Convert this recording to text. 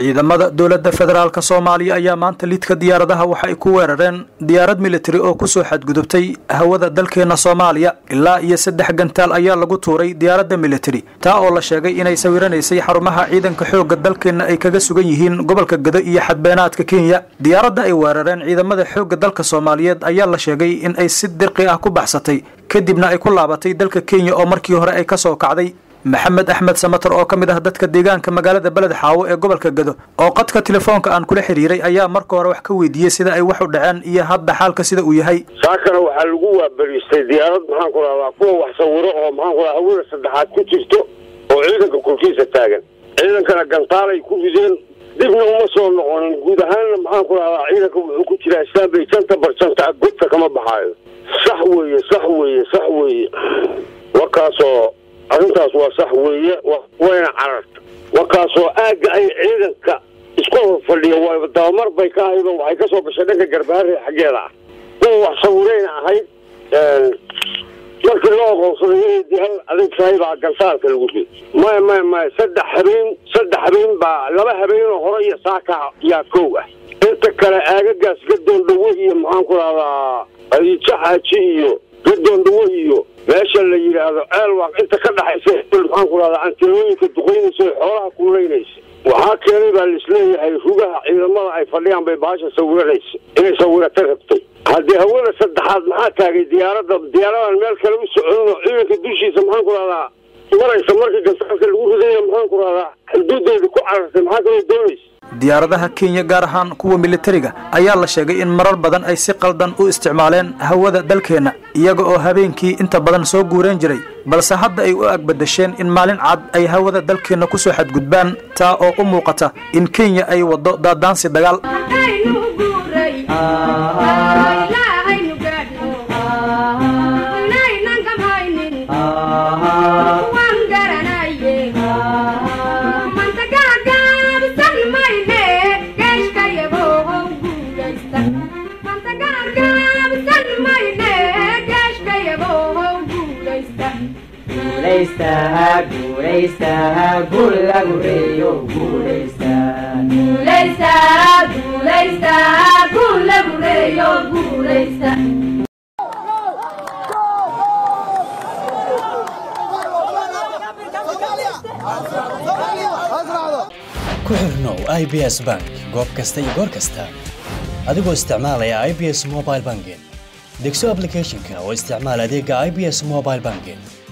ciidamada dowladda federaalk soomaaliya ayaa maanta lidka diyaaradaha waxa ay ku weerareen diyaarad militari oo kusoo xadgudubtay hawada dalkeena soomaaliya ilaa iyo saddex gantaal ayaa lagu tuuray diyaaradda militari taa oo la sheegay inay sawiranaysay xarumaha ciidanka xoogga dalkeenna ay kaga sugan yihiin gobolka gado iyo xadbeenaadka kenya diyaaradda ay weerareen ciidamada xoogga dalka soomaaliyeed ayaa la sheegay in ay si dirqi ah ku baxsatay kadibna ay ku laabatay dalka kenya oo markii hore ay kasoo kacday maxamed axmed samatar oo ka mid ah dadka deegaanka magaalada beled xaawo ee gobolka gado oo qadka telefoonka aan kula xiriiray ayaa marka hore wax ka weydiiyey sida ay wax u dhaceen iyo hadda xaalka sida uu yahay saakana waxaa lagu waabariistay diyaarad maxaan ku rahdaa kuwa wax sawiro oo maxaan ku radaa hawada saddexaad ku jirto oo ciidanka korkiisa taagan ciidankana gantaalay ku rideen dibna uma soo noqonin guud ahaanna maxaan ku rahdaa ciidanka wuxuu ku jiraa islaambay janta barjanta godka kama baxaayo sax weeye sax weeye sax weeye warkaasoo arrintaas waa sax weeye wayna cararta warkaasoo aagga ay ciidanka isku hor fadhiya waa dabamar bay ka ahayd oo waxay ka soo gashay dhanka garbaare xaggeeda ah kuwa wax sawirayna ahayd markii loo oqoonsaday inay diyaarad adag tahay baa gantaalka lagu rid maya maya maya saddex habeen saddex habeen baa laba habeenoo hore iyo saaka yaa kow ah inta kale aagagaas gadoon dhawo iyo maxaan ku rahdaa adijaxaaji iyo gadoon dhawo iyo meesha la yidhaahdo ceelwaaq inta ka dhaxaysa maxaan ku rahdaa antilooyinka duqaynaysa ee xoolaha kuulaynaysa waxaa keenay baa laisleeyahay rugaha ciidamada ay fadhiyaan bay baasha sawiranaysa inay sawirata rabtay haddii hawada saddexaad maxaa taagay diyaaradda diyaaradan meel kale u soconin oo ciidanka dushiisa maxaan ku rahdaa maraysa markii gantaalka lagu ridaya maxaan ku rahdaa xuduudeeda ku carartay maxaa kaloo doonaysa diyaaradaha kenya gaar ahaan kuwa militariga ayaa la sheegay in marar badan ay si qaldan u isticmaaleen hawada dalkeenna iyaga oo habeenkii inta badan soo guureen jiray balse hadda ay u agbadasheen in maalin cad ay hawada dalkeenna kusoo xadgudbaan taa oo u muuqata in kenya ay waddo daadaansi dagaal ku xirnow i b s bank goob kasta iyo goor kasta adigoo isticmaalaya i b s mobile banking degso ablicathonka oo isticmaal adeega i b s mobile banking